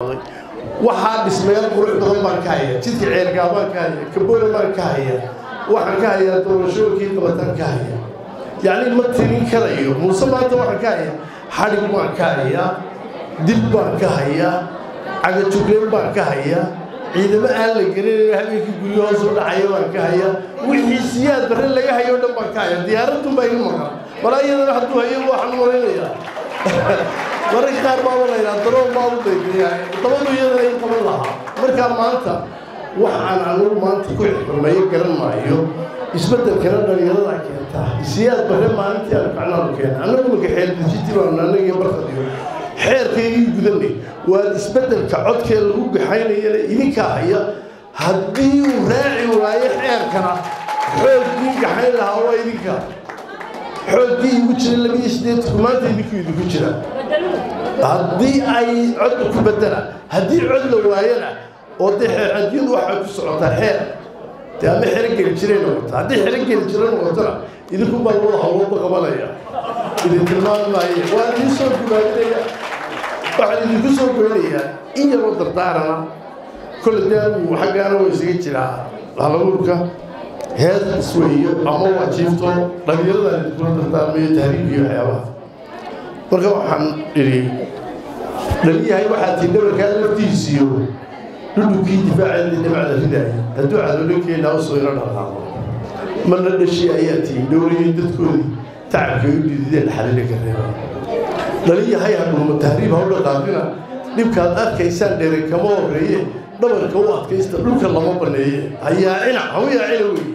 magacaawday waxaa dhismayaal qurux badan baan ka haya jidka ceergaa baan ka haya kaboole baan ka haya waxaan ka hayaa doorashooyinkii qabataan ka haya yacni ma tirin karayo muuse maanta waxaan ka hayaa xadhig baan ka hayaa dib baan ka hayaa cagajugleen baan ka hayaa ciidamo aan la garanayn habeenkii guryo hoos u dhacaya baan ka hayaa wixii siyaad barre laga hayo o dhan baan ka hayaa diyaaradun baa iga maqan malaa iyadana hadduu hayo waxaan u malaynayaa mararka qaar baaba laydhaa daroon baa u daydayaa dabadu iyadana in qaban lahaa markaa maanta waxaan anugu maanta ku xurmeeyo garan maayo isbeddelkana dhalinyarada keentaa siyaad barre maalintii aan kacnaanu keena annagu marka xeeldejiti baanu annagiyo barkadiyo xeerkaygii gudanay waa isbeddelka codkee lagu gaxaynayana idinkaa haya haddii uu raaci waayo xeerkana xooggii gaxayn lahaa waa idinka xooggii igu jira labiyo sideedku maanta idinkuu idinku jira haddii ay cod ku bedela haddii cod la waayana oo dee xeercadiyadu waxay ku socotaa xeer dee ama xero geli jiray noqota haddii xero geli jira noqotona idinku baa labada hawlooda qabanaya idin tilmaami maayo waa idiin soo gubaabinaya waxaan idinku soo goynayaa in yaroo dardaarana kole daagu xaggaana waa isaga jiraa halabuurka hees isweeyo ama waa jiifto dhallinyaradan idinkula dardaarmayo tahriibiyo waxyaabaha marka waxaan idhi dhaliyahay waxaa tii dhabarkaa laftiisiyo dhudhubkii difaaceedii dhibacda ridaaya hadduu cadowlankeenna usoo ina dhaqaaqo marna dhashi ayaa tii dhowrayay dadkoodii tacabkay u dhidideen xalila ka reeba dhaliyahay hadhuuma tahriib ha u dhaqaaqina dhibkaad arkaysaan dheere kama horreeye dhabarka u adkaysta dhulka lama baneeye hayaacina ha u yaacina weeye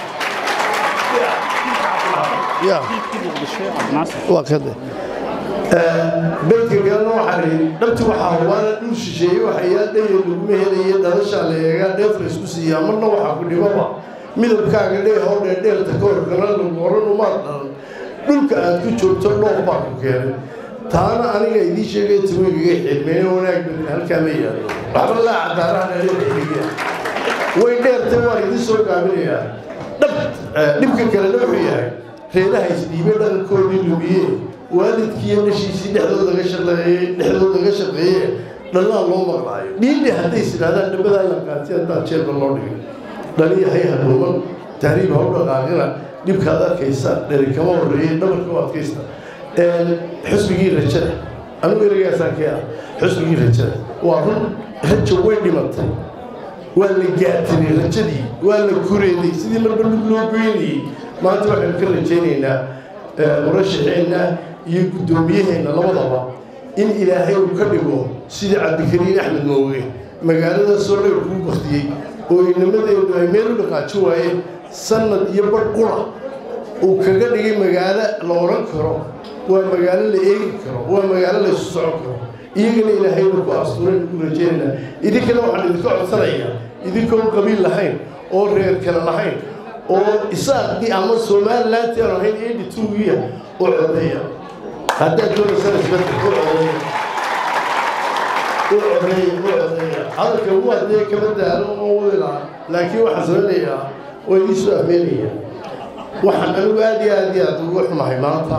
waa kade beydka galana waxaa ihi dhabti waxaa hubaana dhul shisheeye waxayaa dhaya laguma helaye dhalashaa la eegaa dheef la isku siiyaa marna waxaa ku dhibaba midabkaaga dhee hoo dheerdheerta ka horkana lagu oran umaad dhalan dhulka aad ku joogto dhoof baa ku keenay taana aniga idiin sheegay tiweygaga xidmeene wanaag badan halkaa ma yaalo waxba laa cadaaraha dheereexiga way dheertay waan idiin soo gaabinayaa dhab dhibka kalena wuxuu yahay reeraha isdhiibay dhankoodii lumiye waalidkiiyo dhashiisii dhexdooda ga shaqeeyey dhexdooda ga shaqeeye dhallaan loo maqlaayo dhiidhi hadday is idhahdaan dhabadaa la qaatay haddaan jeelba loo dhigin dhaliyahay hadhuuman tahriib ha u dhaqaaqina dhibkaad arkaysa dheri kama horreeyey dhabarka u adkaysta xusbigii rajada anugu eragaasaan kee ah xusbigii rajada waa run rajo way dhimatay waa la gaatiray rajadii waa la kureeday sidii marba lug loo goynayey maanta waxaynu ka rajaynaynaa murashaxeenna iyo guddoomiyaheenna labadaba in ilaahay uu ka dhigo sidii cabdikariin axmed mooge magaalada soo dhowr kuu baktiyey oo inamadeedu ay meel u dhaqaajo waayeen sannad iyo bar qura uu kaga dhigay magaalo la odhan karo waa magaalo la eegi karo waa magaalo la isu socon karo iyagana ilaahay uu ku astuuray ugu rajaynaynaa idinkana waxaan idinka codsanayaa idinkoon qabiil lahayn oo reer kale lahayn oo isaaqdii ama somalilanti aan ahayn eighty two-giya u codeeya haddaad doonaysaan isbedel u codeeya u codeeya u codeeya hadalka waa dee kama daalo oo wila laakiin waxaan samaynayaa oo idin soo afmeynaya waxaan anigu aad iyo aad iyo aad ugu xumahay maanta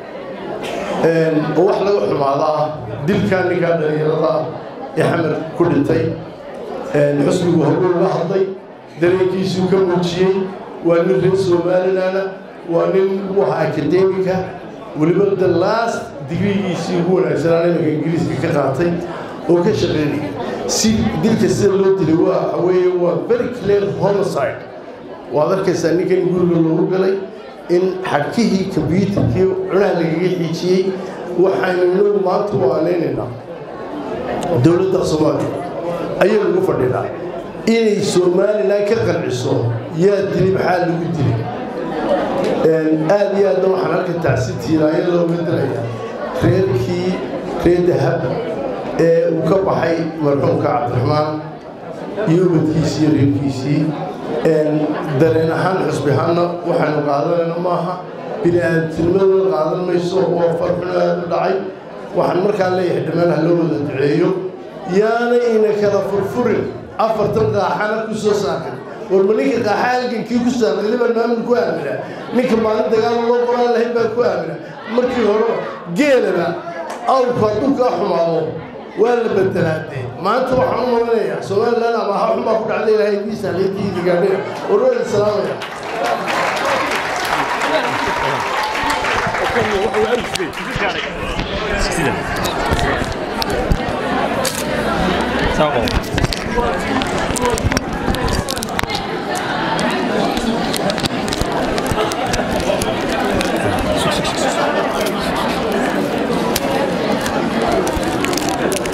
oo wax laga xumaadaa dilkaa ninkaa dhalinyarada ee xamar ku dhintay xusbigu horuu uga hadlay dareenkiisuu ka muujiyey waa nin reer somalilandna waa nin u ahaa akademika weliba the last digrigiisii ugu wanaagsanaa imanka ingiriiska ka qaatay oo ka shaqeynaya si dilka sida loo dilay waa weeye waa very clear homicide waad arkaysaa ninkan guriga loogu galay in xadkihii kombyuutarkii cunaha lagaga xiijiyey waxaynu inagu maanta u aanaynaynaa dowladda soomaaliya ayay lagu fadhinaa inay somalilan ka qanciso yaa dili maxaa lagu dilay aad iyo aadna waxaan halka tacsitiiraaya looga diraya reerkii reer dahab ee uu ka baxay marxuumka cabdiraxmaan iyo ubadkiisii iyo reerkiisii dareen ahaan xusbi ahaanna waxaynu qaadanayna maaha bini aadamtinimadooda qaadan mayso oo farxuno aad u dhacay waxaan markaa leeyahay dhammaan ha loo wada duceeyo yaana ina kala furfurin afartan qaaxana ku soo saarkan warma ninka qaaxa halgankii ku saarnay baan maamul ku aamina ninka maalin dagaal loo qoraan lahayn baan ku aamina markii horeba geelaba awrku hadduu kaa xumaado waa la bedelaadee maanta waxaan u malinayaa somalilan ama ha xun baa ku dhacday ilaahay diisa leediidi gaadhina warwada salaamaya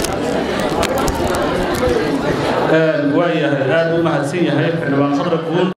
waayahay aad u mahadsan yahay xildhibaan khadra guun